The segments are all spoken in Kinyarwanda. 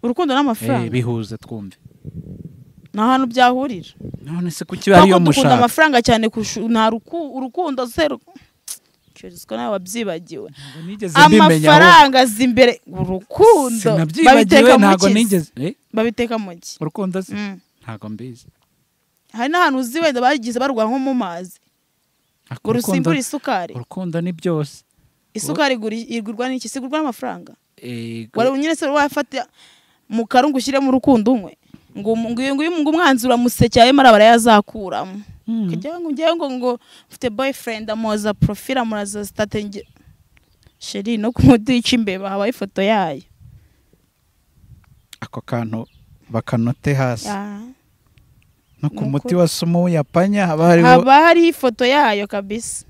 urukundo n'amafaranga bihuza twumve ni ahantu byahurira none se kuki iba ariyo Ntabwo dukunda mushaka amafaranga cyane kurusha nta ruku- urukundo se ru- Cyorizwa nawe wabyibagiwe Ntabwo nigeze mbimenya ahubwo. amafaranga azi imbere urukundo sinabyibagiwe ntabwo nigeze Eh, babiteka mu ki urukundo se Mm. ntabwo mbizi hari n'ahantu uzi wenda bagize barwa nko mu mazi Ariko ngo rusimbure isukari urukundo ni byose isukari igura- igurwa n'iki sigurwa n'amafaranga Eh, wari nyine se wafata mu karungu ushyiremo urukundo umwe ngo umu- ngo uyu nguyu ngo umwanzi uramusekera ayo maraba arayazakuramo Mm. kujyaho ngo ujyaho ngo ngo mfite boyfriend amuhoza profile amuhoza state nge sheri no kumudica imbeba habaho ifoto yayo ako kantu bakanote hasi Ah. no ni ku muti ukuri. wa sumo w'uyapanya haba hariho haba hariho ifoto yayo kabisa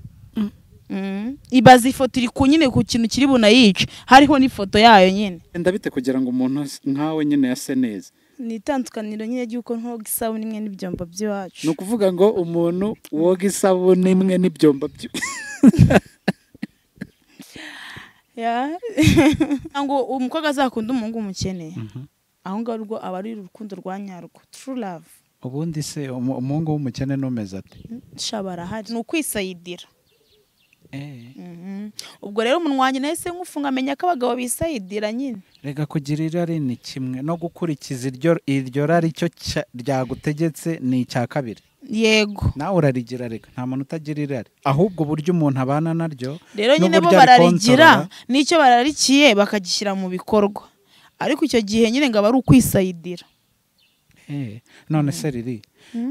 Mm. ibaza ifoto iri ku nyine ku kintu kiri bunayice hariho n'ifoto yayo nyine ndabite kugira ngo umuntu as- nkawe nyine yase neza ni itandukaniro nyine ry'uko ntoga isabune imwe n'ibyombo by'iwacu ni ukuvuga ngo umuntu woga isabune imwe n'ibyombo byo Ya. ngo umukobwa azakunda umuhungu umukeneye aho ngaho rwo aba ari urukundo rwa nyarwo true love ubundi se umu- umuhungu w'umukene n'umeze ati sha barahari ni ukwisayidira Eh, Mhm. ubwo rero umunwa wanjye nahise nkufunga amenya ko abagabo bisayidira nyine rega kugira irari ni kimwe no gukurikiza iryo iryo rari cyo cya- ryagutegetse ni icya kabiri yego nawe urarigira reka nta muntu utagira irari ahubwo uburyo umuntu abana naryo rero nyine bo n'uburyo bararigira arikontorora. n'icyo bararikiye bakagishyira mu bikorwa ariko icyo gihe nyine ngo aba ari ukwisayidira Eh, none se riri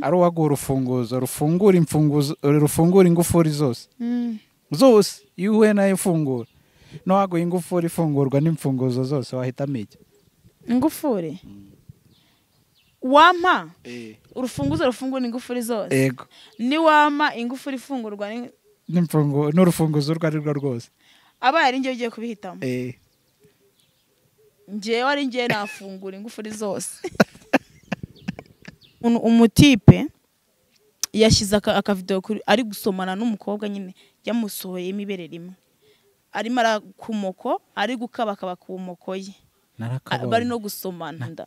ari uwaguha urufunguzo rufungura imfunguzo rufungura ingufuri zose zose iyo uhuye nayo ifungura n'uwaguha ingufuri ifungurwa n'imfunguzo zose wahitamo iki ingufuri wampa urufunguzo rufungura ingufuri zose yego niwampa ingufuri ifungurwa ni- n'imfungu- n'urufunguzo urwo ari rwo rwose abaye ari njye ugiye kubihitamo Eh, njyewe ari njye nafungura ingufuri zose Umuntu- umutipe yashyize aka- akavidewo kuri ari gusomana n'umukobwa nyine yamusohoyemo ibere rimwe arimo arakumoko ari gukabakaba ku moko ye A- bari narakabonye no gusomana nda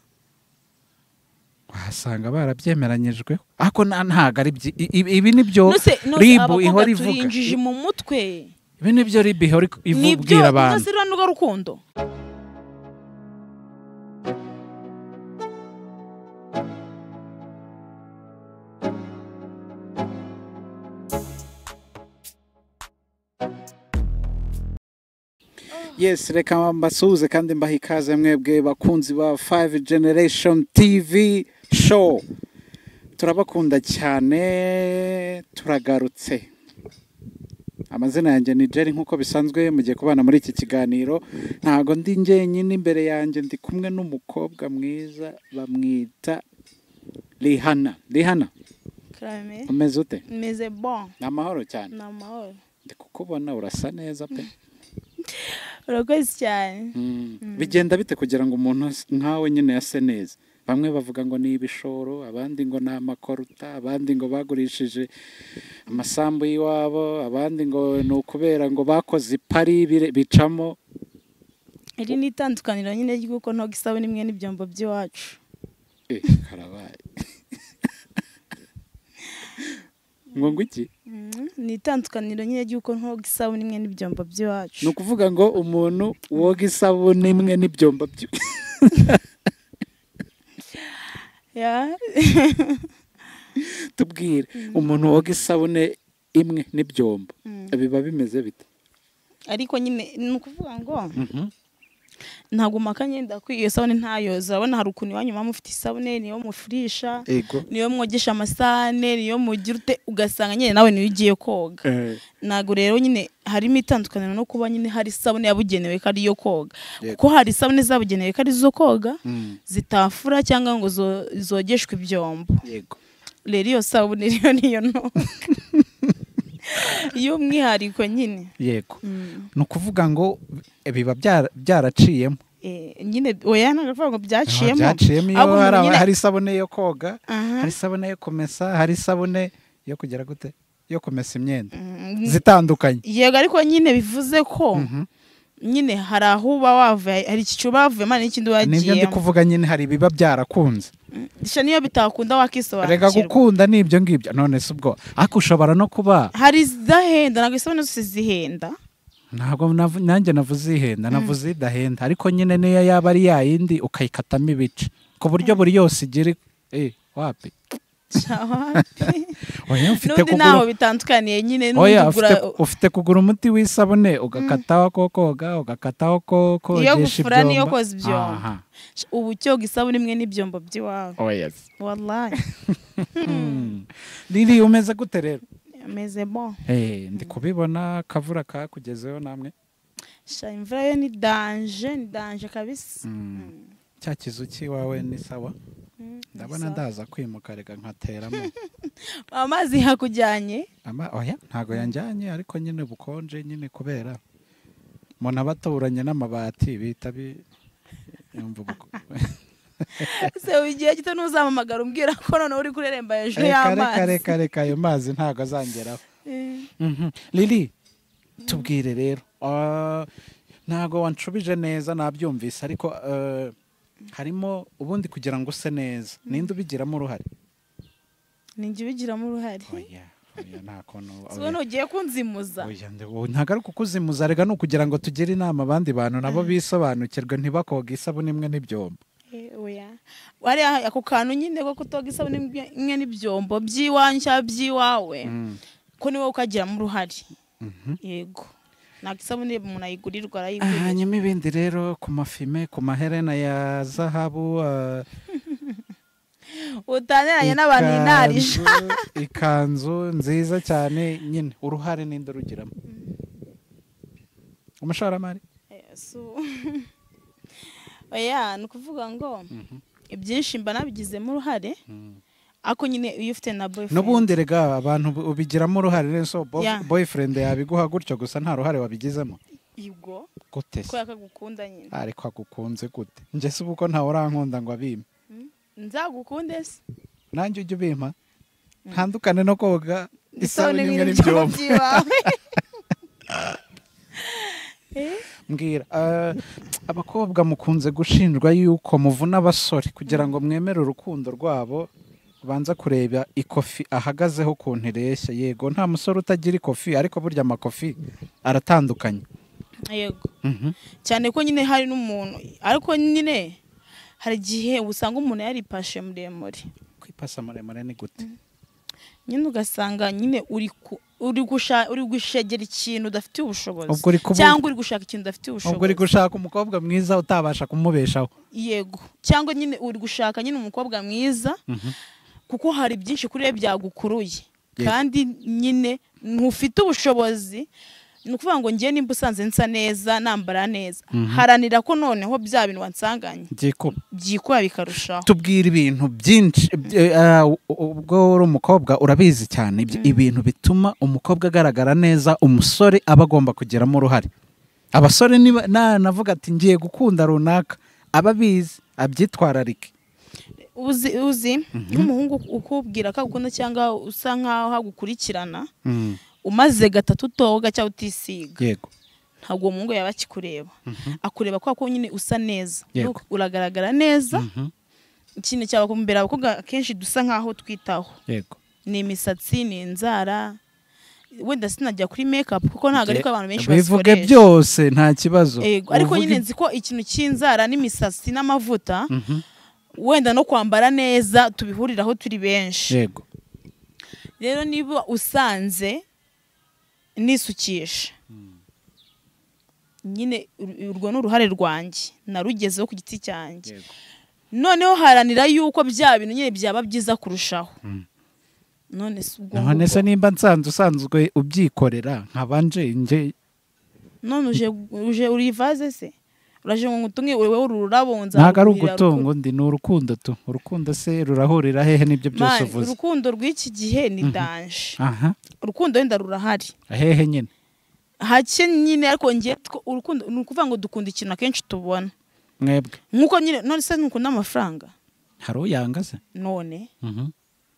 wasanga barabyemeranyijweho ariko na- ntabwo ari byi- i- i- ibi ni byo Nose- nose ribu abakobwa ihora turi ivuga injiji mu mutwe ibi ni byo ribu ihora iku- nibyo ibwira abantu nose rero nirwo rukundo yes reka mbasuhuze kandi mbaha ikaze mwebwe bakunzi ba 5 generation tv show turabakunda cyane turagarutse amazina yanjye ni jerry nk'uko bisanzwe mugiye kubana muri iki kiganiro ntago ndi njyenyine imbere yanjye ndi kumwe n'umukobwa mwiza bamwita rihana rihana Karame, umeze ute meze bon ni amahoro cyane ni amahoro ndi kukubona urasa neza pe urakoze cyane Mm. bigenda bite kugira ngo umuntu as- nkawe nyine yase neza bamwe bavuga ngo ni ibishoro abandi ngo ni amakoruta abandi ngo bagurishije amasambu y'iwabo abandi ngo ni ukubera ngo bakoze ipari bire- bicamo iri ni itandukaniro nyine ry'uko ntoga isabune imwe n'ibyombo by'iwacu Eh, karabaye ngo ngo iki Mm, ni itandukaniro nyine ry'uko ntoga isabune imwe n'ibyombo by'iwacu ni ukuvuga ngo umuntu woga isabune imwe n'ibyombo byo Ya. tubwire umuntu woga isabune imwe n'ibyombo Mm. biba bimeze bite ariko nyine ni ukuvuga ngo ntabwo mpaka nyenda ko iyo sabune ntayoza urabona hari ukuntu iwanyu muba mufite isabune niyo mufurisha ego niyo mwogesha amasahane niyo mugira ute ugasanga nyine nawe niyo ugiye koga ntabwo rero nyine harimo itandukaniro no kuba nyine hari isabune yabugenewe ko ari iyo koga Yego. kuko hari isabune zabugenewe ko ari zo koga zitafura cyangwa ngo zo- zogeshwe ibyombo yego rero iyo sabune rero niyo nto y'umwihariko nyine yego ni ukuvuga ngo eh, biba byara- byaraciyemo Eh, nyine oya ntabwo ngo byaciyemo byaciyemo iyo ahubwo umuntu hari, nyine- hari isabune yo koga Aha. hari isabune yo kumesa hari isabune yo kugera gute yo kumesa imyenda Mm, zitandukanye yego ariko nyine bivuze ko nyine hari aho uba wavuye hari icyiciro uba wavuyemo hari n'ikindi uba nibyo ndi wagiyemo kuvuga nyine hari ibiba byarakunze gusa niyo bitakunda reka wakisobanukirwa gukunda n'ibyo ngibyo none si ubwo ariko ushobora no kuba hari izidahenda ntabwo isabune zose zihenda ntabwo navu- nanjye navuze ihenda navuze idahenda ariko nyine niyo yaba ari yayindi ukayikatamo ibice ku buryo buri yose igira eh wapi oya ufite n'undi kugura ntaho bitandukaniye nyine n'undi oya ugura ufite- ufite kugura umuti w'isabune ugakataho ko koga ugakataho ko Iyo kogesha gufura n'iyo ibyomba koza ibyombo. Aha. ubu cyoga isabune imwe n'ibyombo by'iwawe oya se. wallahi Hmm. riri umeze gute rero ameze bo Eh, ndi kubibona akavura kakugezeho namwe sha imvura yo ni danje ni danje kabisa Mm. cya kizu cy'iwawe ni sawa Mm, ndabona ni sawa. ndaza kwimuka reka nkateramo amazi hakujyanye Ama- oya ntago yanjyanye ariko nyine bukonje nyine kubera umuntu aba atuburanye n'amabati bita bi yumva ubuko- se igihe gito ntuzamamagara umbwira ko noneho uri kureremba hejuru reka reka y'amazi reka reka ayo mazi ntago azangeraho Eh. Mhm. lili tubwire rero Ah, ntago wanshubije neza nabyumvise ariko eh, harimo ubundi kugira ngo use neza ninde ubigiramo uruhare ni njye ubigiramo uruhare oya oya nta kuntu si wowe ntugiye kunzimuza Oya, nde- ubu ntabwo ari kukuzimuza rega ni ukugira ngo tugire inama abandi bantu nabo bisobanukirwe ntibakoge isabune imwe n'ibyombo Eh, oya wariya ako kantu nyine ko kutoga isabune imwe- imwe n'ibyombo by'iwanyu cyangwa by'iwawe ko niwe ukagiramo uruhare yego ntabwo isabune umuntu ayigurirwa arayigurira hanyuma ibindi rero ku mafime ku maherena ya zahabu ah, utaniranye n'abantu ikanzu- inarije ikanzu nziza cyane nyine uruhare ninde urugiramo umushoramari oya ni ukuvuga ngo ibyinshi mba nabigizemo uruhare ariko nyine iyo ufite na boyfriend n'ubundi rega abantu bu- ubigiramo uruhare rero so bo- Yeah. boyfriend yabiguha gutyo gusa nta ruhare wabigizemo yego gute se ko yakagukunda nyine ariko agukunze gute njye si uko ntawe urankunda ngo abime nzagukunde se nanjye ujye ubima ntandukane no koga isabune imwe n'ibintu n'ibyombo by'iwawe mbwira ah, abakobwa mukunze gushinjwa yuko muvuna abasore kugira ngo mwemere urukundo rwabo banza kureba ikofi ahagazeho ukuntu ireshya yego nta musore utagira ikofi ariko burya amakofi aratandukanye yego Mhm. cyane ko nyine hari n'umuntu ariko nyine hari igihe usanga umuntu yaripashe muremure kwipasa muremure ni gute nyine ugasanga nyine uri ku- uri gusha- uri gushegera ikintu udafitiye ubushobozi Ubwo uri kubu- cyangwa uri gushaka ikintu udafitiye ubwo uri ubushobozi gushaka umukobwa mwiza utabasha kumubeshaho yego cyangwa nyine uri gushaka nyine umukobwa mwiza kuko hari byinshi kuri we byagukuruye Yego. kandi nyine ntufite ubushobozi ni ukuvuga ngo ngewe nimba usanze nsa neza nambara neza haranira ko noneho bya bintu wansanganye byikuba byikora bikarushaho tubwira ibintu byinshi ibyo- eh, u- ubwo uri umukobwa urabizi cyane ibyo- ibintu bituma umukobwa agaragara neza umusore aba agomba kugiramo uruhare abasore niba na- navuga ati ngiye gukunda runaka aba abizi abyitwararike uzi uzi nk'umuhungu ukubwira ko agukunda cyangwa usa nkaho hagukurikirana umaze gatatu utoga cyangwa utisiga yego ntabwo uwo muhungu yaba akikureba akureba kubera ko nyine usa neza Yego. Ur- uragaragara neza Mhm. ikintu cyabakumbera abakobwa akenshi dusa nkaho twitaho yego ni imisatsi ni inzara wenda sinajya kuri mekapu kuko ntabwo ariko abantu benshi bivuge bazikoresha byose nta kibazo Yego, ariko Uvuge- nyine nzi ko ikintu cy'inzara n'imisatsi n'amavuta Mhm. wenda no kwambara neza tubihuriraho turi benshi yego rero niba usanze nisukisha nyine ur- urwo ni uruhare rwanjye narugezeho ku giti cyanjye Yego. noneho haranira yuko bya bintu nyine byaba byiza kurushaho none si ubwo none ngubwo. se nimba nsanzwe usanzwe ubyikorera nkabanje njye none uje uje uri ivaze se uraje ngo ngutunge wowe uru rurabo nza ntabwo ari rukurira ugutunga undi ni urukundo tu urukundo se rurahurira hehe n'ibyo rukuru. byose Mani, uvuze urukundo rw'iki gihe ni danje aha urukundo wenda rurahari hehe nyine hake nyine ariko ngiye urukundo ni ukuvuga ngo dukunda ikintu akenshi tubona mwebwe nk'uko nyine none se ntukunda amafaranga hari uyanga se none Mhm.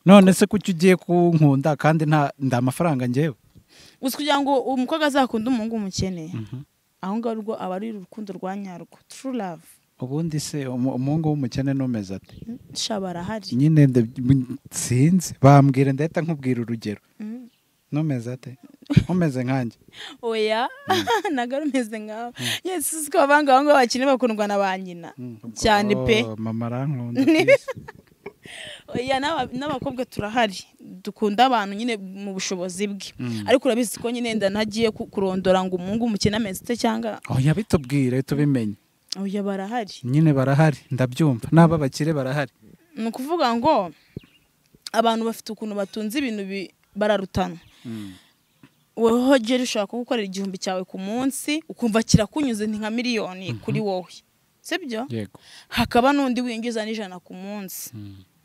none se kuki ugiye kunkunda kandi nta nda amafaranga ngewe gusa kugira ngo umukobwa azakunde umuhungu umukeneye aho ngaho rwo aba ari urukundo rwa nyarwo turu love ubundi se umu- umuhungu w'umukene n'umeze ati sha barahari nyine nde- m- sinzi bambwira ndahita nkubwira urugero Mm. n'umeze ate umeze nkanjye oya ntabwo ari umeze nkawe yesi uzi ko abanga aho ngaho bakina bakundwa na ba nyina cyane pe Oh, mama arankunda kwisi. oya n'aba- n'abakobwa turahari dukunda abantu nyine mu bushobozi bwe ariko urabizi ko nyine nda ntagiye ku- kurondora ngo umuhungu umukene ameze cyangwa oya bitubwire tubimenye oya barahari nyine barahari ndabyumva n'aba bakire barahari ni ukuvuga ngo abantu bafite ukuntu batunze ibintu bi- bararutana wowe hogera ushobora kugukorera igihumbi cyawe ku munsi ukumva kirakunyuze ni nka miliyoni kuri wowe sibyo yego hakaba n'undi winjiza n'ijana ku munsi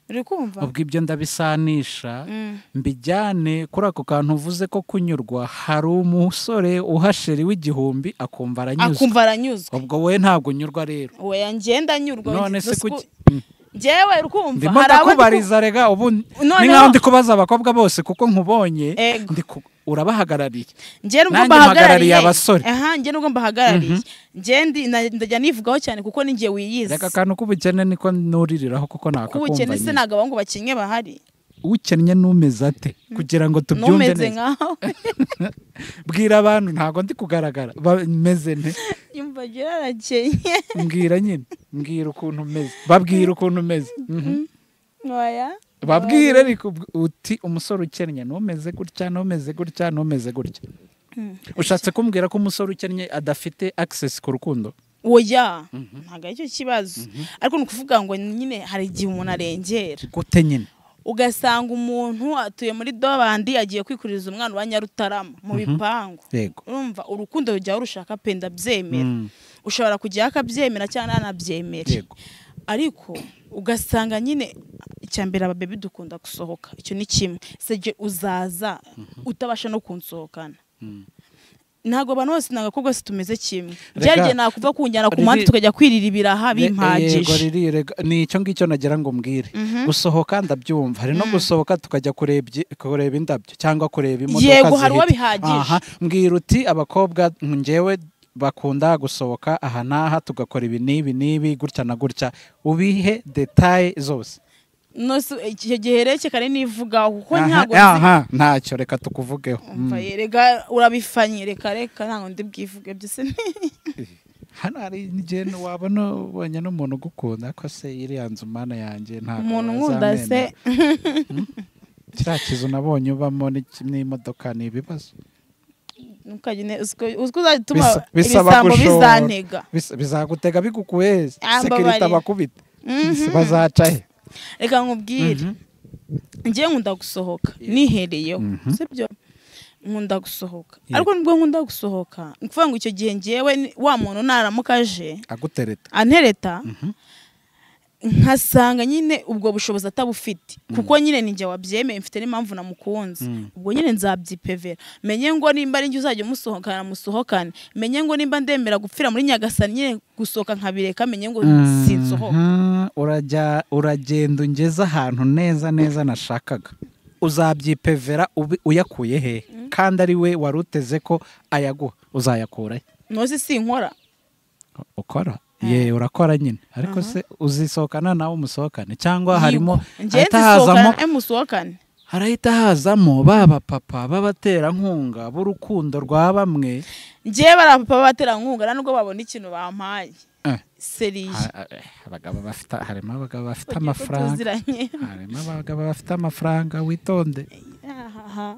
uri kumva ubwo ibyo ndabisanisha Mm. mbijyane kuri ako kantu uvuze ko kunyurwa hari umusore uhasheri w'igihumbi akumva aranyuzwe akumva aranyuzwe ubwo wowe ntabwo unyurwa rero we ngenda nyurwa none se Nusiku- kuki Mm. njyewe rukumva ndimo abo ndi ku- ndakubariza rega ubu ni Noneho- nk'aho ndi kubaza abakobwa bose kuko nkubonye Ego. ndi ku- urabahagarariye njye nubwo Nanjye mbahagarariye mpagarariye abasore. aha njye nubwo mbahagarariye njye ndi- na- ndajya nivugaho cyane kuko ni njye wiyizi reka akantu k'ubukene niko nuririraho kuko kuko nakakumva ubukene se nyine. ntabwo abahungu bakinnye bahari ukennye n'umeze ate kugira ngo tubyumve numeze neza nkawe bwira abantu ntabwo ndi kugaragara bameze nte yumva agira arakeye mbwira nyine mbwira ukuntu umeze babwira ukuntu umeze Mhm. waya babwire ariko ubw- uti umusore ukennye n'umeze gutya n'umeze gutya n'umeze gutya ushatse kumbwira ko umusore ukennye adafite access ku rukundo oya ntabwo aricyo kibazo ariko ni ukuvuga ngo nyine hari igihe umuntu arengera gute nyine ugasanga umuntu atuye muri dobandi agiye kwikuriza umwana wa nyarutarama mu bipangu yego urumva urukundo rujya rushaka penda byemera Mm. ushobora kujyaho akabyemera cyangwa ntanabyemere Yego. ariko ugasanga nyine icya mbere ababebi dukunda gusohoka icyo ni kimwe sege uzaza utabasha no kunsohokana ntabwo abantu bose ni abakobwa se tumeze kimwe byagiye nakuva kunjyana ku muhanda Riri- tukajya kwirira ibiraha Yego, bimpagije riri, rega. ni icyo ngicyo nagira ngo mbwire gusohoka ndabyumva hari no gusohoka tukajya kureba ibyi- kureba indabyo cyangwa kureba imodoka Yego, hari zihita. uwo bihagije. Aha, mbwira uti abakobwa njyewe bakunda gusohoka aha n'aha tugakora ibi n'ibi n'ibi gutya na gutya ubihe detaye zose Nose icyo gihe rekekane nivugaho kuko ntabwo Aha, nzi- aha, ntacyo reka tukuvugeho Umva, Mm. reka urabifanye reka reka ntabwo ndi bwivuge byose ni hano hari igihe wabona ubonye n'umuntu ugukunda ko se iriya nzu mana yanjye ntabwo umuntu nkunda se wazamena. kiriya kizu nabonye ubamo n'iki- n'imodoka ni ibibazo ntukagene uziko uziko uzatuma Bisa- bisaba ibisambo gushora. bizantega Bisa- bizagutega bigukuye Ah, sekirite mbabarira. abakubita Mhm. bazaca he reka nkubwire njye nkunda gusohoka nihereyeho sibyo nkunda gusohoka Yego. ariko nubwo nkunda gusohoka ni ukuvuga ngo icyo gihe njyewe ni- wa muntu naramuka aje agutereta antereta nkasanga nyine ubwo bushobozi atabufite kuko nyine ninjye wabyemeye mfite n'impamvu namukunze ubwo nyine nzabyipevera menye ngo nimba ari njye uzajya umusohokana musohokane menye ngo nimba ndemera gupfira muri nyagasani nyine gusohoka nkabireka menye ngo sinsohoka Mhm. urajya uragenda ungeze ahantu neza neza nashakaga uzabyipevera ubi- uyakuye he kandi ari we wari uteze ko ayaguha uzayakura he ntuzi sinkora ukora ye urakora nyine ariko se uzisohokana nawe umusohokane cyangwa harimo ngende ahita hazamo sohokane musohokane harahita hazamo baba papa b'abaterankunga b'urukundo rwa bamwe ngewe bari abapapa b'abaterankunga nta nubwo babona ikintu bampaye Eh. seriye Ha- eh, abagabo bafite harimo abagabo bafite Kugira ngo amafaranga tuziranye harimo abagabo bafite amafaranga witonde Ahaha.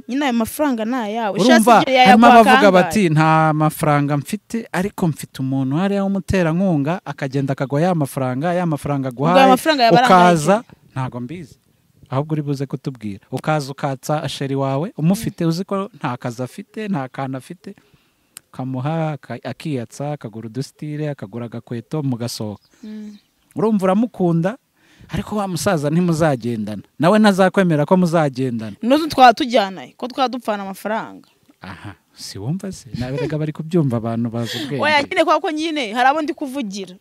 nyine ayo mafaranga ni ayawe Ushatse urumva igihe harimo yayaguha abavuga kangahe? bati nta mafaranga mfite ariko mfite umuntu hariya w'umuterankunga akagenda akagwa ya mafaranga ya mafaranga Ubwo ayo aguhaye mafaranga yaba ukaza arangaye ntabwo mbizi ahubwo uri buze kutubwira ukaza ukatsa asheri wawe umufite uzi ko nta kazi afite nta kantu afite ukamuha aka- akiyatsa akagura udusitire akagura agakweto mugasohoka urumva uramukunda ariko wa musaza ntimuzagendana nawe ntazakwemera ko muzagendana nuzu twaba tujyanayo ko twaba dupfana amafaranga aha si wumva se naberaga bari kubyumva abantu bazi oya ubwenge nyine kuko nyine hari abo ndi kuvugira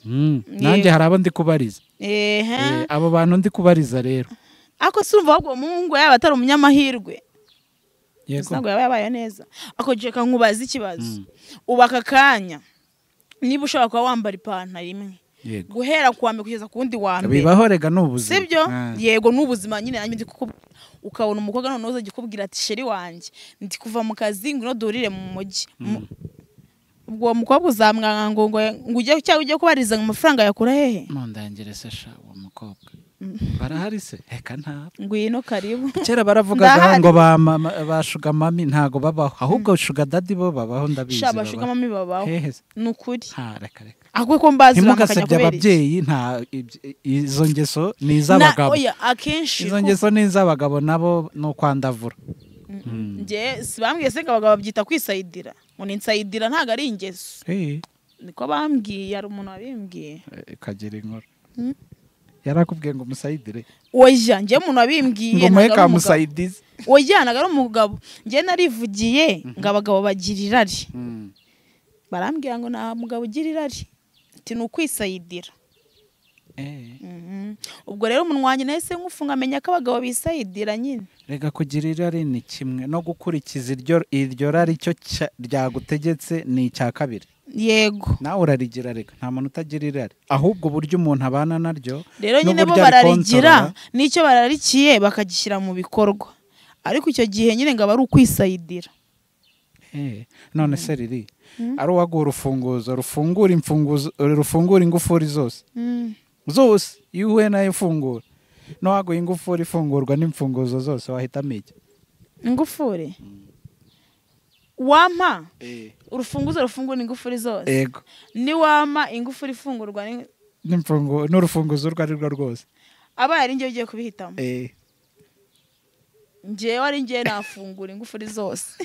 Mm, nanjye hari abo ndi kubariza Eh, ehe abo bantu ndi kubariza rero ariko si urumva ahubwo uwo muhungu yaba atari umunyamahirwe yego ntabwo yaba yabaye neza ako gihe kankubaza ikibazo ubu aka kanya niba ushobora kuba wambara ipantaro imwe yego guhera ku wa mbere kugeza ku wundi wa mbere bibaho rega ni ubuzima sibyo Ah, yego n'ubuzima nyine nanjye ndi kukubwira ukabona umukobwa noneho uzajya ukubwira ati sheri wanjye ndi kuva mu kazi ngwino duhurire mu mujyi Mu- ubwo uwo mukobwa uzamwanga ngo ngo ngo ujye cyangwa ujye kubariza ngo amafaranga yakura hehe ntundangire se sha uwo mukobwa barahari se reka ntabwo ngwino karibu kera baravugaga Ndahari. ngo ba mama ba shuga mami ntago babaho ahubwo shuga dadi bo babaho ndabizi sha baba- bashugama babaho hehe se ni ukuri nta reka reka ahubwo ko mbazi ntimugasebye kubera iki? ababyeyi nta ibyo- izo ngeso ni Na- iz'abagabo oya akenshi izo kuko- ngeso ni iz'abagabo nabo ni ukwandavura njye si bambwiye se ngo abagabo babyita kwisayidira ngo ni nsayidira ntabwo ari ingeso Eh, niko bambwiye hari umuntu wabimbwiye ikagira inkora Mm. yarakubwiye ngo umusayidire oya njye umuntu wabimbwiye ngo muhe ntabwo ari umugabo. kamusayidize oya ntabwo ari umugabo njye narivugiye ngo abagabo bagira irari barambwira ngo nta mugabo ugira irari ati ni ukwisayidira Mhm. ubwo rero umuntu wanjye nahise nkufunga amenya ko abagabo bisayidira nyine reka kugira irari ni kimwe no gukurikiza iryo iryo rari cyo cya- ryagutegetse ni icya kabiri yego nawe urarigira reka nta muntu utagira irari ahubwo uburyo umuntu abana naryo rero nyine bo n'uburyo bararigira arikontorora. n'icyo bararikiye bakagishyira mu bikorwa ariko icyo gihe nyine ngo aba ari ukwisayidira Eh, none se riri ari uwaguha urufunguzo rufungura imfunguzo rufungura ingufuri zose zose iyo uhuye nayo ifungura n'uwaguha ingufuri ifungurwa n'imfunguzo zose wahitamo iki ingufuri wampa urufunguzo rufungura ingufuri zose yego niwampa ingufuri ifungurwa ni- n'imfungu- n'urufunguzo urwo ari rwo rwose abaye ari njye ugiye kubihitamo Eh, njyewe ari njye nafungura ingufuri zose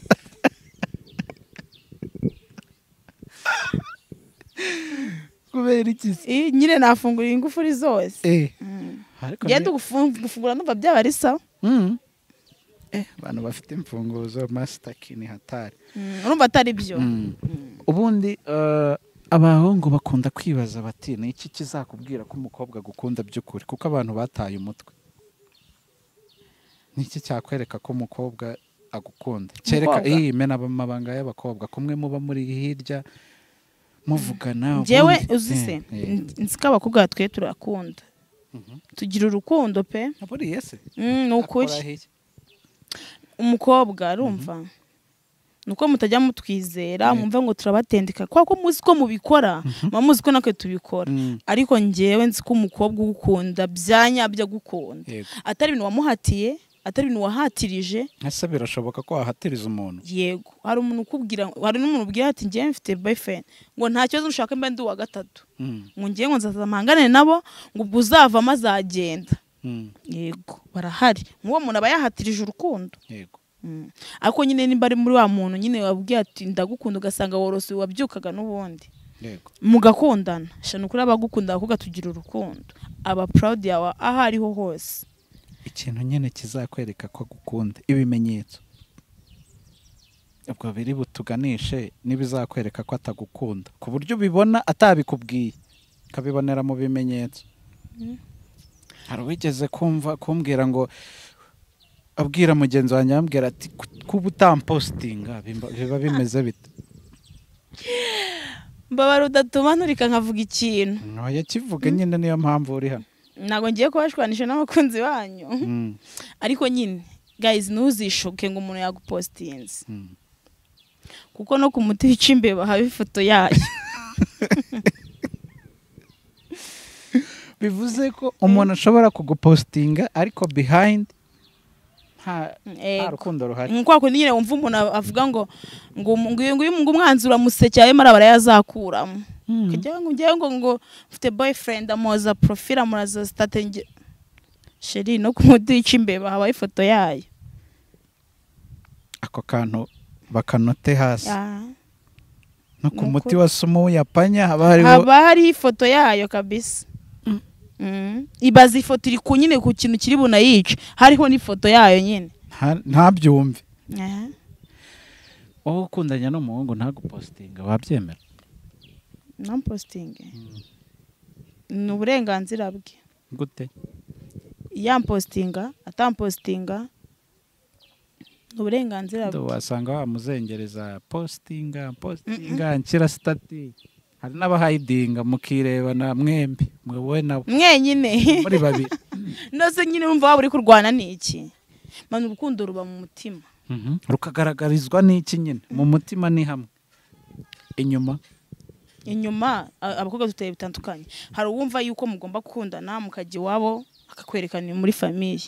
kubera iki se Eh, nyine nafungura ingufuri zose Eh, Mm. ariko ngende ni- gufungu- gufungura numva byaba ari sawa Mm. Eh, abantu bafite imfunguzo masitaki ni hatari Mm, urumva atari byo ubundi eh, abahungu bakunda kwibaza bati ni iki kizakubwira ko umukobwa agukunda by'ukuri kuko abantu bataye umutwe ni iki cyakwereka ko umukobwa agukunda kereka Umukobwa? iyi mena amabanga y'abakobwa kumwe muba muri hirya muvugana njyewe ubundi- uzi se Eh, eh. n- nzi ko abakobwa twe turakunda tugira urukundo pe Aburiye se Mm, ni Akora ukuri hehe? umukobwa arumva ni uko mutajya mutwizera Eh. mwumva ngo turabatendeka kubera ko muzi ko mubikora muba muzi ko natwe tubikora Mm, ariko njyewe nzi ko umukobwa ugukunda bya nyabyo agukunda yego. atari ibintu wamuhatiye atari ibintu wahatirije ese birashoboka ko wahatiriza umuntu yego hari umuntu ukubwira hari n'umuntu ubwira ati njyewe mfite boyfriend ngo nta kibazo nshaka mba ndi uwa gatatu Mm, ngo njyewe ngo nzaza mpangane nabo ngo ubwo uzavamo azagenda mm, yego barahari nk'uwo muntu aba yahatirije urukundo yego Mm. ariko nyine nimba ari muri wa muntu nyine wabwiye ati ndagukunda ugasanga worose wabyukaga n'ubundi yego mugakundana shana ukuri abagukunda abakobwa tugira urukundo aba proud yawe aho ariho hose ikintu nyine kizakwereka ko agukunda ibimenyetso ubwo biri butuganishe n'ibizakwereka ko atagukunda ku buryo ubibona atabikubwiye ukabibonera mu bimenyetso hari uwigeze kumva kumbwira ngo abwira mugenzi wanjye yambwira ati "Ku- kuba utampositinga bimba- biba bimeze bite mbabara udatuma nturika nkavuga ikintu ntayakivuga nyine niyo mpamvu uri hano ntabwo ngiye kubashwanisha n'abakunzi banyu Mm, ariko nyine guys ntuzishoke ngo umuntu yagupositinze mm. kuko no ku muti wica imbeba haba ifoto yayo bivuze ko umuntu ashobora kugupositinga ariko behind nta nta Yego. rukundo ruhari Ni kwa kundi nyine wumva umuntu avuga ngo ngo umu- ngo uyu nguyu ngo umwanzi uramuseke ayo mara barayazakuramo kugira ngo ujye ngo ngo mfite boyfriend amoza profile amuza state nge- sheri no ku muti wica imbeba haba ifoto yayo ako kantu bakanote hasi Ah. no ku Nuko- muti wa sumo w'uyapanya haba hariho haba hariho ifoto yayo kabisa Mm. ibaza ifoto iri ku nyine ku kintu kiri bunayice hariho n'ifoto yayo nyine nta- ntabyumve Aha. wowe ukundanya n'umuhungu ntagupositinga wabyemera non posting ni uburenganzira bwe gute yampositinga atampositinga uburenganzira bwe wasanga wamuzengereza positinga positinga nshyira sitati hari n'abahayidinga mukireba na mwembi mwe nabo mwenyine muri babiri nose nyine wumva waba uri kurwana ni iki mani urukundo ruba mu mutima Mhm. rukagaragarizwa n'iki nyine mu mutima ni hamwe inyuma inyuma a- abakobwa duteye bitandukanye hari uwumva yuko mugomba gukundana mukajya iwabo akakwerekana muri famiye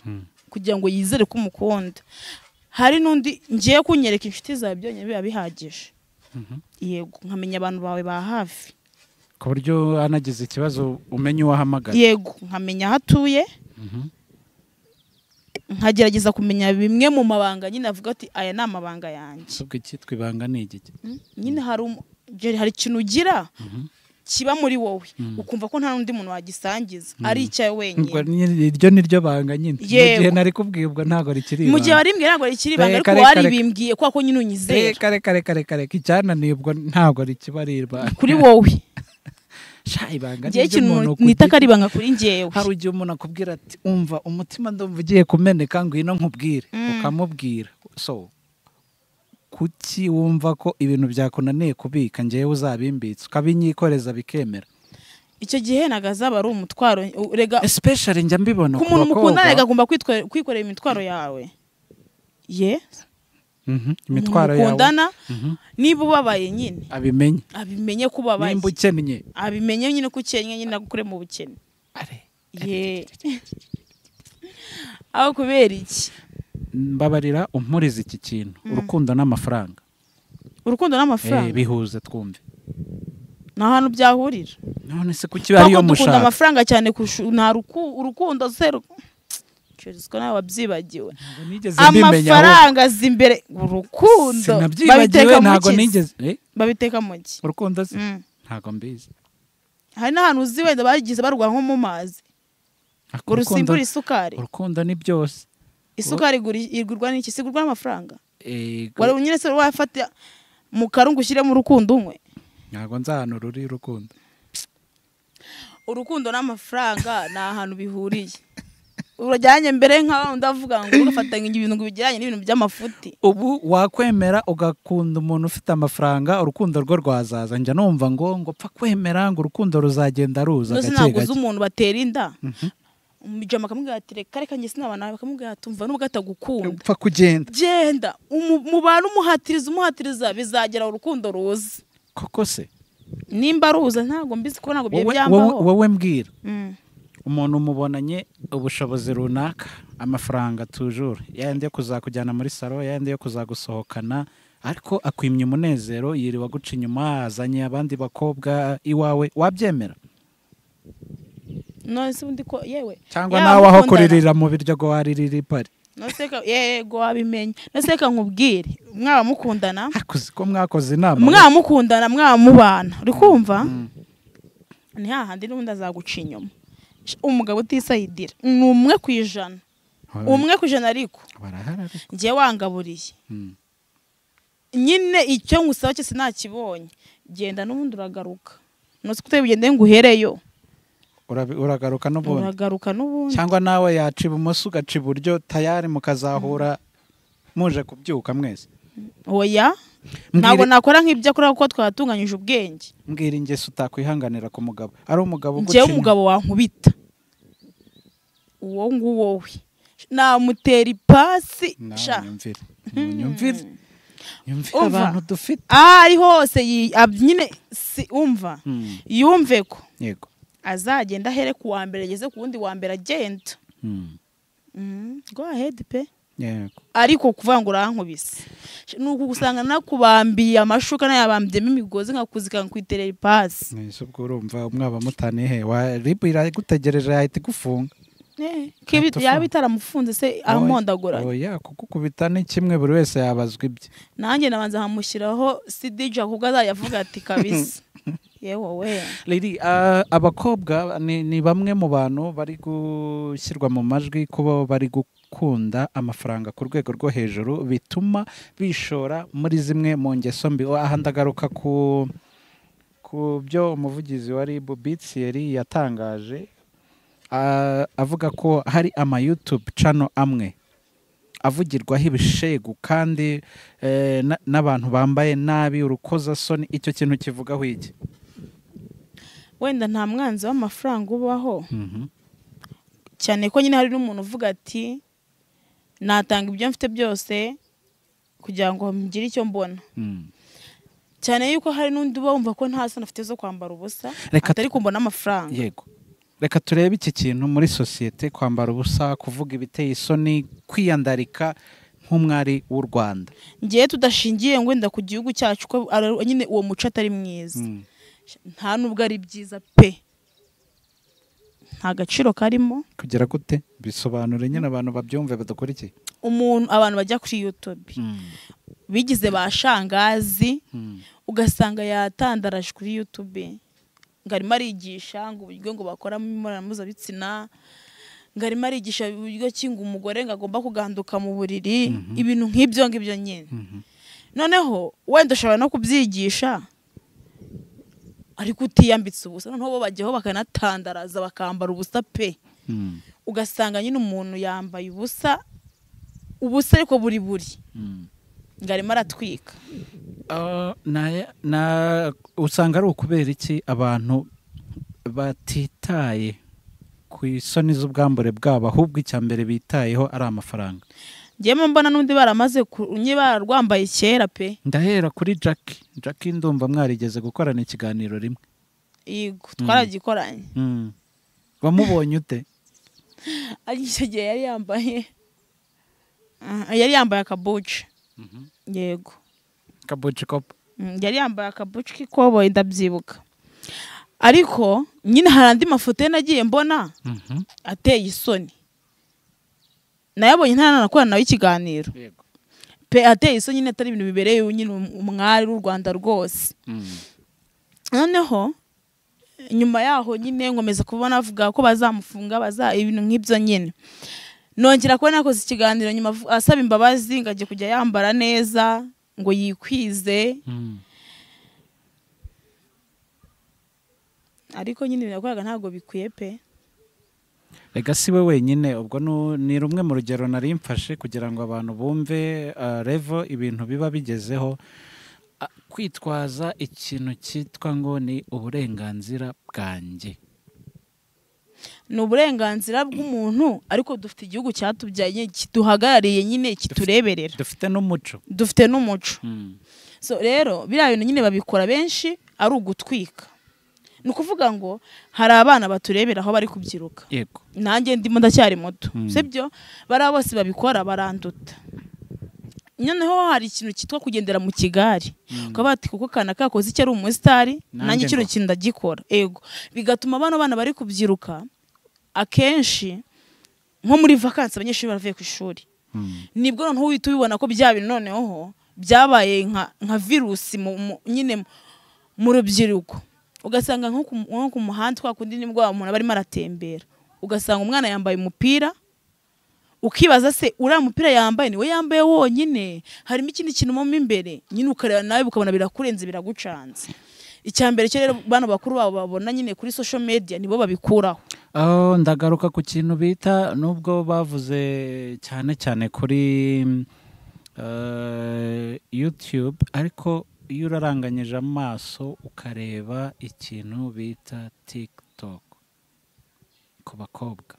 kugira ngo yizere ko umukunda hari n'undi ngiye kunyereka inshuti zawe byonyine biba bihagije yego nkamenya abantu bawe ba hafi ku buryo anagize ikibazo umenya uwo ahamagara yego nkamenya aho atuye Mhm. nkagerageza kumenya bimwe mu mabanga nyine avuga ati aya ni amabanga yanjye usubwe icyitwa ibanga ni igiki Mm, nyine hari umu- Jerry, hari ikintu ugira kiba muri wowe ukumva ko nta n'undi muntu wagisangiza ari icyawe Ubwo wenyine ni- iryo ni ryo banga nyine mu Yego. gihe nari kubwibwa ntabwo rikiri mu gihe ibanga. warimbwiye ntabwo rikiri ibanga Reka, ariko reka, reka. waribimbwiye kubera ko nyine unyizera reka reka reka reka reka icyananiye ubwo ntabwo rikiba ari ibanga kuri wowe sha ibanga ngewe ni ikintu iry'umuntu ku nita ko giti. ari ibanga kuri ngewe hari igihe umuntu akubwira ati umva umutima ndumva ugiye kumeneka ngwino nkubwire ukamubwira so kuki wumva ko ibintu byakunaniye kubika ngewe uzabimbitse ukabinyikoreza bikemera icyo gihe ntabwo azaba ari umutwaro u- rega especially njya mbibona ku ku muntu mukundana rega bakobwa agomba kwitwe- kwikorera imitwaro yawe ye Mhm, umuntu imitwaro yawe mukundana Mhm. niba ubabaye nyine abimenye abimenye ko ubabaye nimba ukennye abimenye nyine ko ukennye nyine agukure mu bukene are ye aho kubera iki mbabarira umpurize iki kintu urukundo n'amafaranga urukundo eh n'amafaranga bihuze twumve ni ahantu byahurira none se kuki Kubera bariyo ko dukunda mushaka amafaranga cyane kurusha nta ruku- urukundo zero Jerisiko nawe wabyibagiwe Ntabwo nigeze mbimenya ahubwo. amafaranga azi imbere urukundo sinabyibagiwe ntabwo nigeze eh? babiteka mu ki urukundo se Mm. ntabwo mbizi hari n'ahantu uzi wenda bagize barwa nko mu mazi ngo rusimbure isukari urukundo ni byose isukari igura- igurwa n'iki sigurwa n'amafaranga Eh, wari nyine se wafata mu karungu ushyiremo urukundo unywe ntabwo nzi ahantu ruri urukundo urukundo n'amafaranga ni ahantu bihuriye urajyanye mbere nk'aho ndavuga ngo ugafatanya ibintu ngo bijyanye n'ibintu by'amafuti ubu wakwemera ugakunda umuntu ufite amafaranga urukundo rwe rwazaza njya numva ngo ngo pfa kwemera ngo urukundo ruzagenda ruza ntuzi gake ntabwo uzi gake umuntu batera inda umujama akamubwira ati reka reka njye sinaba nawe akamubwira ati umva nubwo atagukunda upfa kugenda genda umu- mubane umuhatiriza umuhatiriza bizagera urukundo ruza koko se nimba ruza ntabwo mbizi ko ntabwo byari wowe wowe- byambaho wowe mbwira Mm. umuntu umubonanye ubushobozi runaka amafaranga tujure yayandi yo kuzakujyana muri salo yayandi yo kuzagusohokana ariko akwimye umunezero yiriwe aguca inyuma azanye abandi bakobwa iwawe wabyemera none se ubundi ko yewe cyangwa yaba nawe aho mukundana. kuririra mu biryo ngo waririra ipari Noseka- yego wabimenye noseka nkubwire mwaba mukundana hakuzi ko mwakoze inama mwamukundana mwamubana uri kumva ni hahandi n'ubundi azaguca inyuma Sh- umugabo utisayidira ni umwe ku ijana Hoya, umwe ku ijana ariko barahari ariko. njye wangaburiye Mm. nyine icyo ngusaba cyose nakibonye genda n'ubundi uragaruka nose ko utari nguhereyo Urabi- uragaruka n'ubundi uragaruka n'ubundi cyangwa nawe yaca ibumoso ugaca iburyo tayari mukazahura muje kubyuka mwese oya Mbwire- ntabwo nakora nk'ibyo akora kuko twatunganyije ubwenge mbwira ingeso utakwihanganira ku mugabo ari umugabo uguca njyewe inyuma. umugabo wankubita uwo nguwowe namutera ipasi Nawe sha nyumvire nyumvire nyumvire Umva. abantu dufite aho ari hose yi- ab- nyine si umva Mm, yumve ko yego azagenda ahere ku wa mbere ageze ku wundi wa mbere agenda Mm, Mm, go ahead pe yego ariko kuvuga ngo urankubise Sh- ni ukugusanga nakubambiye amashuka nayabambiyemo imigozi nkakuzika kwiterera ipasi mwese ubwo urumva mwaba mutanihe ribu iragutegereje yahita igufunga Eh, ko ibi- Ntatufunga. yaba itaramufunze se amondaguranye oya kugukubita ni kimwe buri wese yabazwa ibye nanjye nabanza nkamushyiraho sidija kuko azajya avuga ati kabisa yewe we Lady, ah, abakobwa ni, ni bamwe mu bantu bari gushyirwa mu majwi kuba bari gukunda amafaranga ku rwego rwo hejuru bituma bishora muri zimwe mu ngeso mbi aha ndagaruka ku ku byo umuvugizi wa ribu bitsi yari yatangaje ah, avuga ko hari ama youtube channel amwe avugirwaho ibishegu kandi eh, na- n'abantu bambaye nabi urukozasoni icyo kintu kivugaho iki wenda nta mwanzi w'amafaranga ubaho Mhm. cyane ko nyine hari n'umuntu uvuga ati natanga ibyo mfite byose kugira ngo ngire icyo mbona Mm. cyane yuko hari n'undi uba wumva ko nta soni afite zo kwambara ubusa Reka atari kumbona amafaranga yego reka turebe iki kintu muri sosiyete kwambara ubusa kuvuga ibiteye isoni kwiyandarika nk'umwari w'u rwanda ngewe tudashingiye ngo wenda ku gihugu cyacu ko ari- nyine uwo muco atari mwiza Mm. nta nubwo ari byiza pe nta gaciro karimo kugira gute bisobanure nyine abantu babyumve badakurikiye umuntu abantu bajya kuri youtube Mm. bigize ba shangazi Mm. ugasanga yatandaraje kuri youtube ngo arimo arigisha ngo uburyo ngo bakoramo imibonano mpuzabitsina ngo arimo arigisha uburyo ki ngo umugore ngo agomba kuganduka mu buriri ibintu nk'ibyo ngibyo nyine Mhm. noneho wenda ushobora no kubyigisha ariko utiyambitse ubusa noneho bo bajyaho bakanatandaraza bakambara ubusa pe Mm. ugasanga nyine umuntu yambaye ubusa ubusa ariko buri buri Mm. ngo arimo aratwika Ah, na- na- usanga ari ukubera iki abantu batitaye ku isoni z'ubwambure bwabo ahubwo icya mbere bitayeho ari amafaranga njyewe mbona n'undi baramaze ku- nye bararwambaye kera pe ndahera kuri jackie jackie ndumva mwarigeze gukorana ikiganiro rimwe yego twaragikoranye Mm. wamubonye ute ariko icyo gihe yari yambaye Ah, yari yambaye akabuci yego kabuci kopa Mm, yari yambaye akabuci k'ikoboyi ndabyibuka ariko nyine hari andi mafoto ye nagiye mbona Mhm. ateye isoni nayabonye nta nanakorana nawe ikiganiro Yego. pe ateye isoni nyine atari ibintu bibereye nyine umwari w'u rwanda rwose Mm. noneho nyuma yaho nyine nkomeza kubona avuga ko bazamufunga baza ibintu nk'ibyo nyine nongera kuba nakoze ikiganiro nyuma avu- asaba imbabazi ngo ajye kujya yambara neza ngo yikwize Mm. ariko nyine ibintu yakoraga ntabwo bikwiye pe rega si we wenyine ubwo nu- ni rumwe mu rugero nari mfashe kugira ngo abantu bumve ah, revo ibintu biba bigezeho Ah, kwitwaza ikintu cyitwa ngo ni uburenganzira bwanjye ni uburenganzira bw'umuntu ariko dufite igihugu cyatubyaye nyine kiduhagarariye nyine kitureberera dufite n'umuco dufite n'umuco Mm. so rero biriya bintu nyine babikora benshi ari ugutwika ni ukuvuga ngo hari abana baturebera aho bari kubyiruka yego nanjye ndimo ndacyari muto Mm. sibyo bariya bose babikora baranduta noneho hari ikintu cyitwa kugendera mu kigari ukaba bati kuko kana kakoze icyo ari umusitari Nanjye nanjye kino ngo." kintu ndagikora ego bigatuma bano bana bari kubyiruka akenshi nko muri vakansi abanyeshuri baravuye ku ishuri Mm. nibwo noneho uhita ubibona ko bya bintu noneho byabaye nka nka virusi mu- mu- nyine mu- mu rubyiruko ugasanga nko ku mu- nko ku muhanda twa kundi nibwo wa muntu aba arimo aratembera ugasanga umwana yambaye umupira ukibaza se uriya mupira yambaye niwe yambaye wonyine harimo ikindi kintu mo imbere nyine ukareba nawe ukabona birakurenze biragucanze icya mbere cyo rero bano bakuru babo babona nyine kuri social media nibo babikuraho Oh, ndagaruka ku kintu bita nubwo bavuze cyane cyane kuri mm, eh, youtube ariko iyo uraranganyije amaso ukareba ikintu bita tiktok ku bakobwa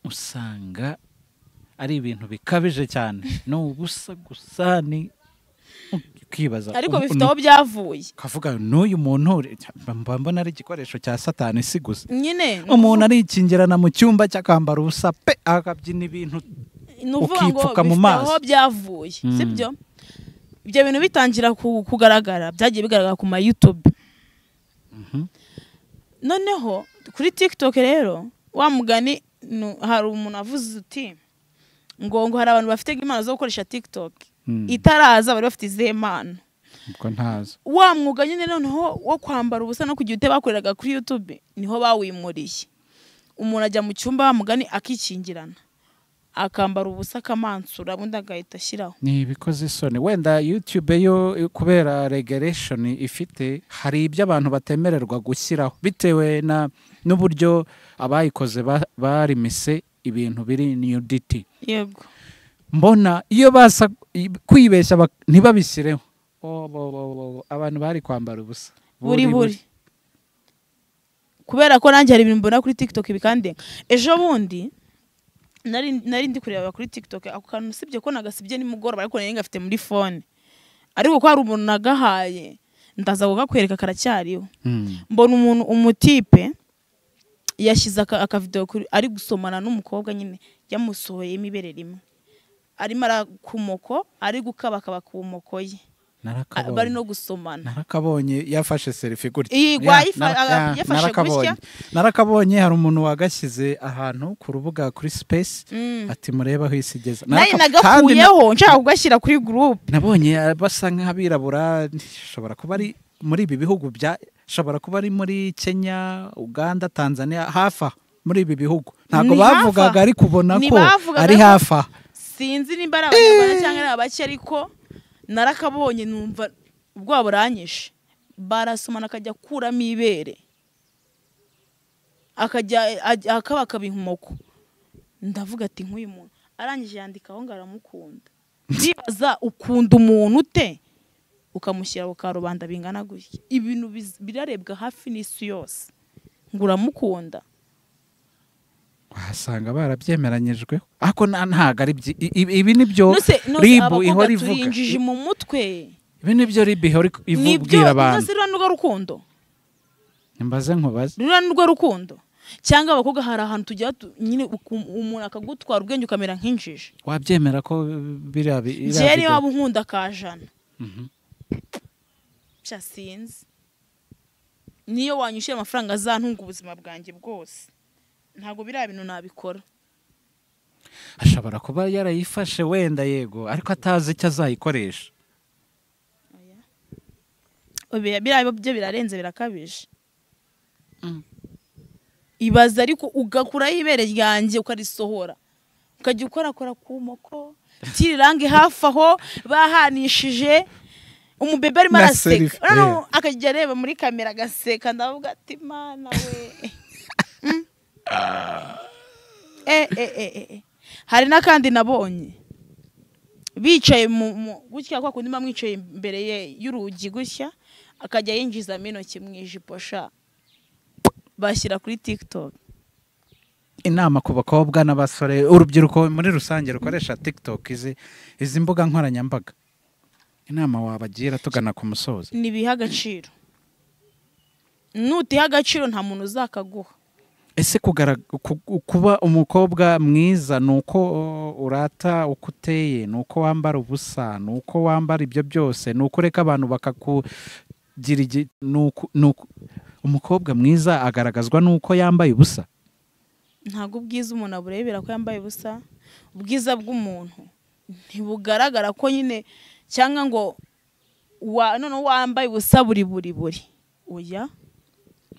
usanga ari ibintu bikabije cyane ni ubusa gusa ni ukibaza ariko un- bifite un- aho byavuye ukavuga n'uyu muntu uri- mba mbona ari igikoresho cya satani si gusa nyine ni umuntu arikingirana mu cyumba cy'akambara ubusa pe akabyina ibintu ni ukuvuga ngo Ukipfuka mu bifite maso. aho byavuye Mm. sibyo ibyo bintu bitangira ku- kugaragara byagiye bigaragara ku ma youtube noneho kuri tiktok rero wa mugani nu- hari umuntu avuze uti ngo ngo hari abantu bafite impano zo gukoresha tiktok Mm. itaraza bari bafite izihe mpano ubwo ntazo wa mwuga nyine noneho wo kwambara ubusa no kugira ute bakoreraga kuri youtube niho bawimuriye umuntu ajya mu cyumba wa mugani akikingirana akambara ubusa akamansura ubundi agahita ashyiraho ni ibikoze isoni wenda youtube yo kubera regulation ifite hari ibyo abantu batemererwa gushyiraho bitewe na n'uburyo abayikoze ba- barimise ibintu biri nudity yego mbona iyo baza kwibeshya bak- ntibabishyireho Oh, bo, bo, bo, bo. abantu bari kwambara ubusa buri buri kubera ko nanjye hari ibintu mbona kuri tiktok bikandenga ejo bundi nari nari ndi kureba kuri tiktok ako kantu usibye ko nagasibye nimugoroba ariko nari ngafite muri fone ariko ko hari umuntu nagahaye ndaza kukakwereka karacyariho Mm. mbona umuntu umutipe yashyize aka- akavidewo kuri ari gusomana n'umukobwa nyine yamusohoyemo ibere rimwe arimo arakumoko ari gukabakaba ku moko ye A- bari narakabonye no gusomana narakabonye yafashe serifi gutya Iyi, Ya, wayifa- nara- aga- ya, yafashe narakabonye. narakabonye hari umuntu wagashyize ahantu ku rubuga kuri space Mm. ati murebe aho isi igeze nari Naraka- kandi na- nagakuyeho nshaka kugashyira kuri gurupe nabonye basa nk'abirabura shobora kuba ari muri ibi bihugu bya shobora kuba ari muri kenya uganda tanzania hafi aha, muri ibi bihugu ntabwo Ni hafi aha. bavugaga ariko ubona Ni ko bavugaga ari ko- hafi aha. sinzi nimba ari abanyarwanda cyangwa ari abake ariko narakabonye numva ubwoba buranyishe barasomana akajya akuramo ibere akajya ajya- akabakaba inkomoko ndavuga ati nk'uyu muntu arangije yandika aho ngaho aramukunda ndibaza ukunda umuntu ute ukamushyira ku karubanda bingana gutya ibintu biz- birarebwa hafi n'isi yose ngo uramukunda wasanga barabyemeranyijwe ariko na- ntabwo ari byi- i- i- ibi nibyo Nuse- nuse ribu abakobwa ihora ivuga turinjije mu mutwe ibi nibyo ribu ihora iku- nibyo ibwira abantu ntuzi ruriya nirwo rukundo mbaze nkubaze ruriya nirwo rukundo cyangwa abakobwa hari ahantu tujya tu- nyine uku- umuntu akagutwara ubwenge ukamera nk'injiji wabyemera ko biriya bi- iriya njyewe niyo video- waba unkunda akajana Mhm. nshya sinzi niyo wanyishyura amafaranga azantunga ubuzima bwanjye bwose ntabwo biriya bintu nabikora ashobora kuba yarayifashe wenda yego ariko atazi icyo azayikoresha Oya, biriya byo birarenze birakabije Mm. ibaza ariko ugakuraho ibere ryanjye ukarisohora ukajya ukorakora ku moko tirirange hafi aho bahanishije umubebe arimo Na selfie, araseka yeah. Noneho akajya areba muri kamera agaseka ndavuga ati mana we Mm. Eh, eh, eh, eh, eh. hari n'akandi nabonye bicaye mu mu- gutya kwa kundi mba mwicaye imbere ye- y'urugi gutya akajya yinjizamo intoki mu ijipo sha bashyira kuri tiktok inama ku bakobwa n'abasore urubyiruko muri rusange rukoresha tiktok izi izi mbuga nkoranyambaga inama wabagira tugana ku musozo ntibiha agaciro nutiha agaciro nta muntu uzakaguha ese kugara- ku- ku- kuba umukobwa mwiza ni uko uh, urata uko uteye ni uko wambara ubusa ni uko wambara ibyo byose ni uko ureka abantu bakakugira igi- ni uku- ni uku- umukobwa mwiza agaragazwa n'uko yambaye ubusa ntabwo ubwiza umuntu aburebera ko yambaye ubusa ubwiza bw'umuntu ntibugaragara ko nyine cyangwa ngo wa- noneho wambaye ubusa buri buri buri oya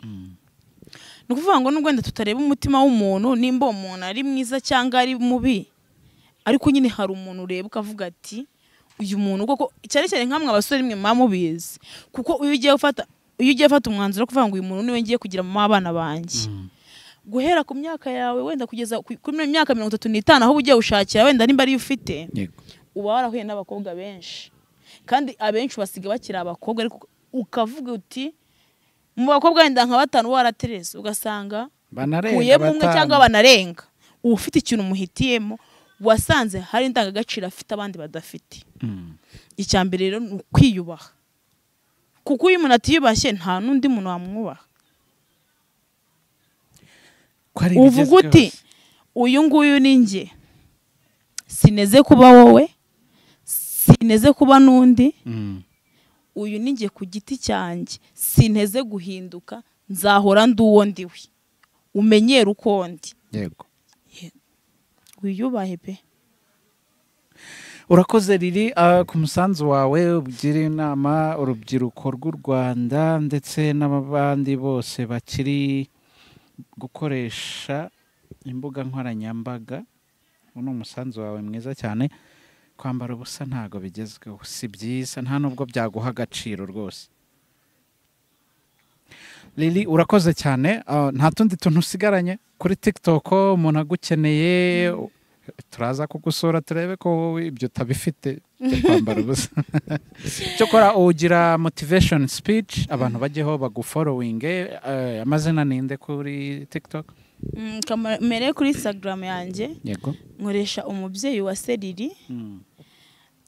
ni ukuvuga ngo n'ubwo wenda tutareba umutima w'umuntu nimba uwo muntu ari mwiza cyangwa ari mubi ariko nyine hari umuntu ureba ukavuga ati uyu muntu koko cyane cyane nk'amwe abasore mwe muba mubizi kuko iyo ugiye ufata iyo ugiye ufata umwanzuro wo kuvuga ngo uyu muntu niwe ngiye kugira mama w'abana banjye guhera ku myaka yawe wenda kugeza ku- kuri mi- myaka mirongo itatu n'itanu aho uba ugiye gushakira wenda nimba ariyo ufite yego uba warahuye n'abakobwa benshi kandi abenshi basiga bakiri abakobwa ariko ukavuga uti mu bakobwa wenda nka batanu waraterese ugasanga banarenga kuyemo umwe batanu. cyangwa banarenga uba ufite ikintu umuhitiyemo wasanze hari indangagaciro afite abandi badafite Mm. icya mbere rero ni ukwiyubaha kuko iyo umuntu atiyubashye nta n'undi muntu wamwubaha ko ari uvuga ibigezweho. uti uyu nguyu ni njye sineze kuba wowe sineze kuba n'undi Mm. uyu ni njye ku giti cyanjye sinteze guhinduka nzahora ndi uwo ndiwe umenyere uko ndi yego wiyubahe pe urakoze riri ah, ku musanzu wawe ugira inama urubyiruko rw'u rwanda ndetse n'abandi bose bakiri gukoresha imbuga nkoranyambaga uwo ni umusanzu wawe mwiza cyane kwambara ubusa ntabwo bigezweho si byiza nta nubwo byaguha agaciro rwose Lili urakoze cyane ah, nta tundi tuntu usigaranye kuri TikTok umuntu agukeneye turaza kugusura turebe ko wowe ibyo utabifite byo kwambara ubusa cyokora ugira motivation speech abantu bajyeho baguforowinge eh, amazina ninde kuri tiktok Mm, kamera- mere kuri instagram yanjye yego nkoresha umubyeyi wa seriri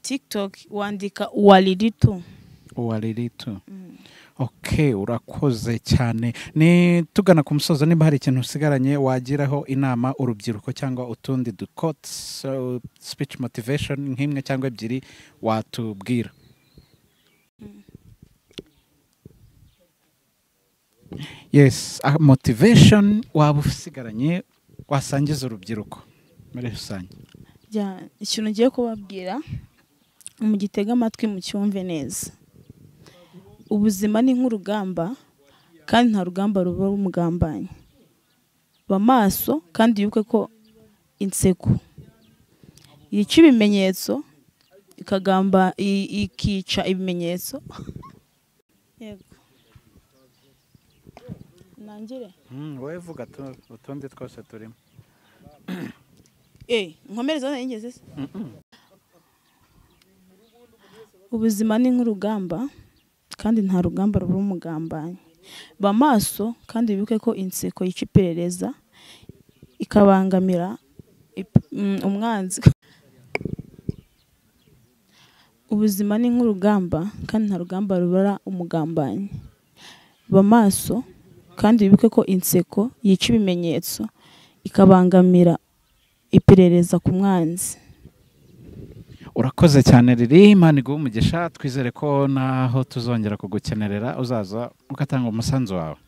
tiktok wandika uwariritu uwariritu ok urakoze cyane ni tugana ku musozo niba hari ikintu usigaranye wagiraho inama urubyiruko cyangwa utundi dukots speech motivation nk'imwe cyangwa ebyiri watubwira yes ah, motivation waba usigaranye wasangiza urubyiruko muri rusange Jya- ikintu ngiye kubabwira mugitega amatwi mucyumve neza ubuzima ni nk'urugamba kandi nta rugamba ruba rumugambanyi ba maso kandi wibuke ko inseko yica ibimenyetso ikagamba i- ikica ibimenyetso yego nangire wowe vuga utundi twose turimo Eh, nkomereza hano yigeze se ubuzima ni nk'urugamba kandi nta rugamba ruba umugambanyi ba maso kandi wibuke ko inseko yica iperereza ikabangamira ip- mm, umwanzi ubuzima ni nk'urugamba kandi nta rugamba rubara umugambanyi ba maso kandi wibuke ko inseko yica ibimenyetso ikabangamira iperereza ku mwanzi urakoze cyane riri imana iguhe umugisha twizere ko naho tuzongera kugukenerera uzaza ugatanga umusanzu wawe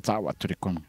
sawa turi kumwe